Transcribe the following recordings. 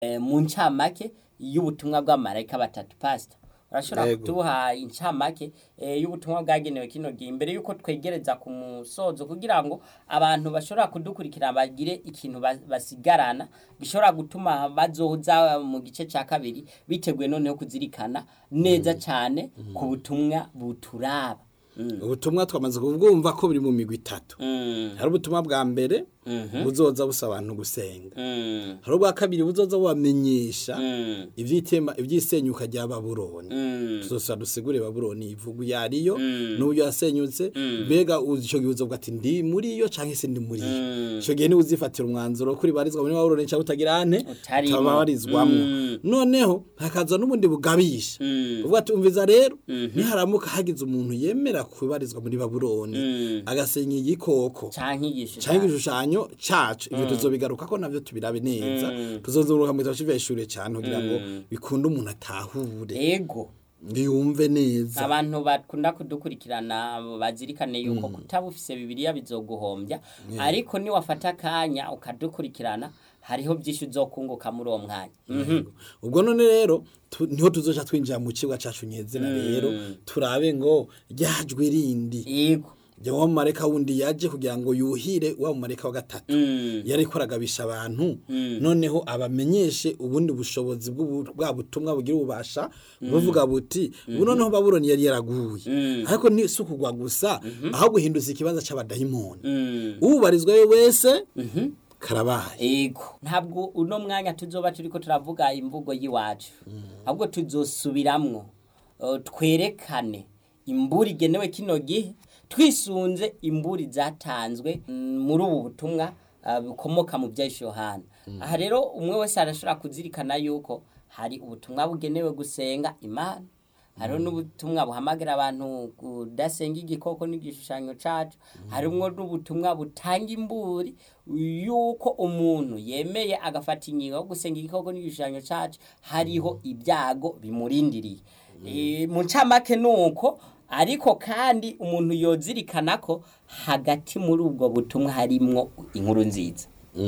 eh, mu ncamake y'ubutumwa bw'amarayika batatu pastor urashobora Yego. kuduha incamake eh, y'ubutumwa bwagenewe kino gihe imbere yuko twegereza ku musozo kugira ngo abantu bashobora kudukurikira bagire ikintu ba- basigarana gishobora gutuma bazoza mu gice cya kabiri biteguye noneho kuzirikana neza cyane ku butumwa buturaba Mm. ubutumwa twamaze kubwumva ko buri mu migwi itatu Mm. hari ubutumwa bwa mbere Mhm. buzoza busaba abantu gusenga Mm. hari ubwa kabiri buzoza bubamenyesha Mm. ivyitema ivyisenyuka rya babuloni Mm. tuzosa dusigure babuloni ivugu yariyo Mm. n'uburyo yasenyutse Mm. mbega uzi ico gihe uzovuga ati ndi muri yo canke se ndi muri yo Mm. ico gihe niwe uzifatira umwanzuro kuri barizwa muri babuloni canke utagira ane Utarimo. utabarizwamwo Mm. noneho hakaza n'ubundi bugabisha Mm. uvuga ati umviza rero Mhm. niharamuka hagize umuntu yemera kubarizwa muri babuloni Mm. agasenya igikoko canke igishushanyo canke igishushanyo cacu ivyo tuzobigaruka ko navyo tubirabe neza Mm. tuzozuruka mu gitabo c'iveshure cane kugira ngo Mm. bikunde umuntu atahure ego yumve neza abantu bakunda kudukurikirana bazirikane yuko kutaba ufise bibiliya bizoguhombya ariko niwafata akanya ukadukurikirana hariho byinshi uzokunguka muri uwo mwanya Mhm. ubwo none rero tu- niho tuzoca twinjira mu kibuga cacu nyezina rero turabe ngo ryajwe rindi ego rya wa mumareka wundi yaje kugira ngo yuhire wa mumareka wa gatatu Mm. yari ko aragabisha abantu Mm. noneho abamenyeshe ubundi bushobozi bw'ubu- bwa butumwa bugira ububasha buvuga buti ubu noneho babuloni yari yaraguye Mm. ariko ni si ukugwa gusa aho guhinduza ikibanza c'abadayimoni Mm. ubarizwayo wese Mhm. karabaye ego ntabwo uno mwanya tuzoba turiko turavuga imvugo y'iwacu ahubwo tuzosubiramwo uh, twerekane imburi igenewe kino gihe twisunze imburi zatanzwe mm, muri ubu butumwa uh, bukomoka mu bya yohana aha rero umwe wese arashobora kuzirikana yuko hari ubutumwa bugenewe gusenga imana hariho n'ubutumwa buhamagara abantu kudasenga igikoko n'igishushanyo cacu harimwo n'ubutumwa butanga imburi yuko umuntu yemeye agafata ingingo yo gusenga igikoko n'igishushanyo cacu hariho ibyago bimurindiriye Eh, mu ncamake ni uko ariko kandi umuntu yozirikana ko hagati muri ubwo butumwa harimwo inkuru nziza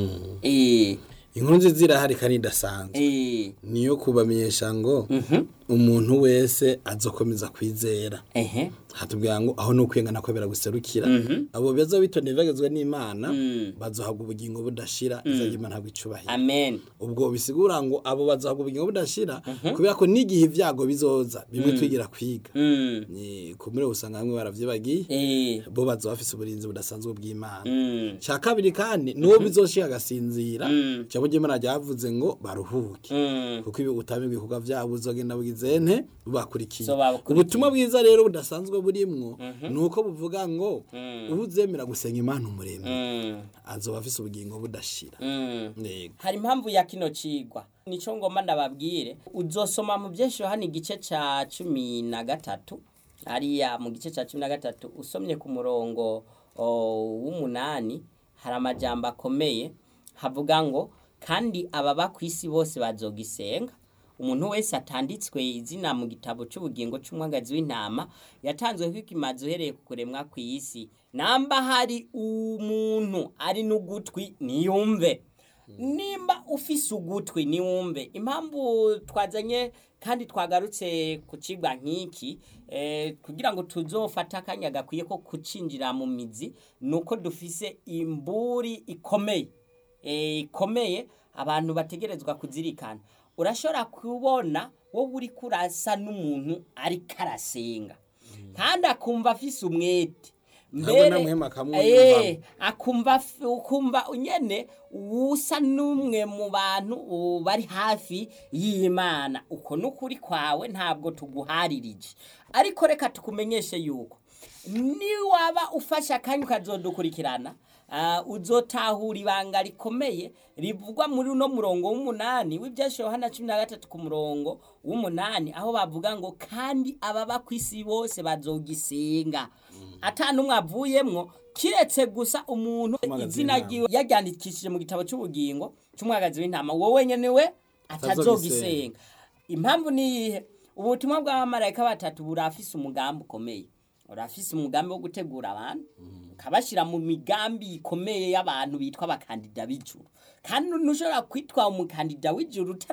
Eh, inkuru nziza irahari kandi idasanzwe eh, niyo kubamenyesha ngo mhm, umuntu wese azokomeza kwizera ehe, hatubwira ngo aho nukwengana ko biraguserukira Mhm. abo beza bitondeye bagezwe n'Imana Mm. bazohabwa ubugingo budashira izajya Imana habwa icubahiro amen ubwo bisigura ngo abo bazohabwa ubugingo budashira kubera ko n'igihe ibyago bizoza bimwe twigira kwiga Mm, ni kumure usanga bamwe baravyibagiye eh, bo bazoba bafise uburinzi budasanzwe bw'Imana mm, cya kabiri kandi n'uwo bizoshika agasinzira Mm. ijambo ry'Imana ryavuze ngo baruhuke mm. kuko ibi utamenye ibikorwa byabo uzogenda bugize nte bubakurikiye So babakurikiye. ubutumwa bwiza rero budasanzwe burimwo ni uko buvuga ngo uzemera gusenga imana umuremyi Mm, azoba afise ubugingo budashira mm. yego hari impamvu ya kino cigwa nico ngomba ndababwire uzosoma mu byinshi hano igice ca cumi na gatatu hariya mu gice ca cumi na gatatu usomye ku murongo o, w'umunani hari amajambo akomeye havuga ngo kandi ababa ku isi bose bazogisenga umuntu wese atanditswe izina mu gitabo cy'ubugingo cy'umwagazi w'intama yatanzwe kw'ikimazi uhereye ku kuremwa ku isi namba hari umuntu ari n'ugutwi niyumve nimba ufise ugutwi niwumve impamvu twazanye kandi twagarutse ku cigwa nk'iki eh, kugira ngo tuzofate akanya gakwiye ko kucinjira mu mizi ni uko dufise imburi ikomeye eh, ikomeye abantu bategerezwa kuzirikana urashobora kubona wowe uri kurasa n'umuntu ariko arasenga kandi akumva afise umwete Ntabwo namwema akamwumva. Eh, akumva f- ukumva nyene usa n'umwe mu bantu uh, bari hafi y'imana uko n'ukuri kwawe ntabwo tuguharirije ariko reka tukumenyeshe yuko niwaba ufashe akanya ukazodukurikirana uh, uzotahura ibanga rikomeye rivugwa muri uno murongo w'umunani w'ibyashe yohana cumi na gatatu ku murongo w'umunani aho bavuga ngo kandi ababa ku isi bose bazogisenga ata n'umwe avuyemwo kiretse gusa umuntu Umwagazi izina w'intama. ryiwe yaryandikishije mu gitabo cy'ubugingo cy'umwagazi w'intama wowe nyene we atazogisenga impamvu ni iyihe ubutumwa bw'abamarayika batatu burafise umugambi ukomeye urafise umugambi wo gutegura abantu ukabashyira mu migambi ikomeye y'abantu bitwa abakandida b'ijuru kandi ntushobora kwitwa umukandida w'ijuru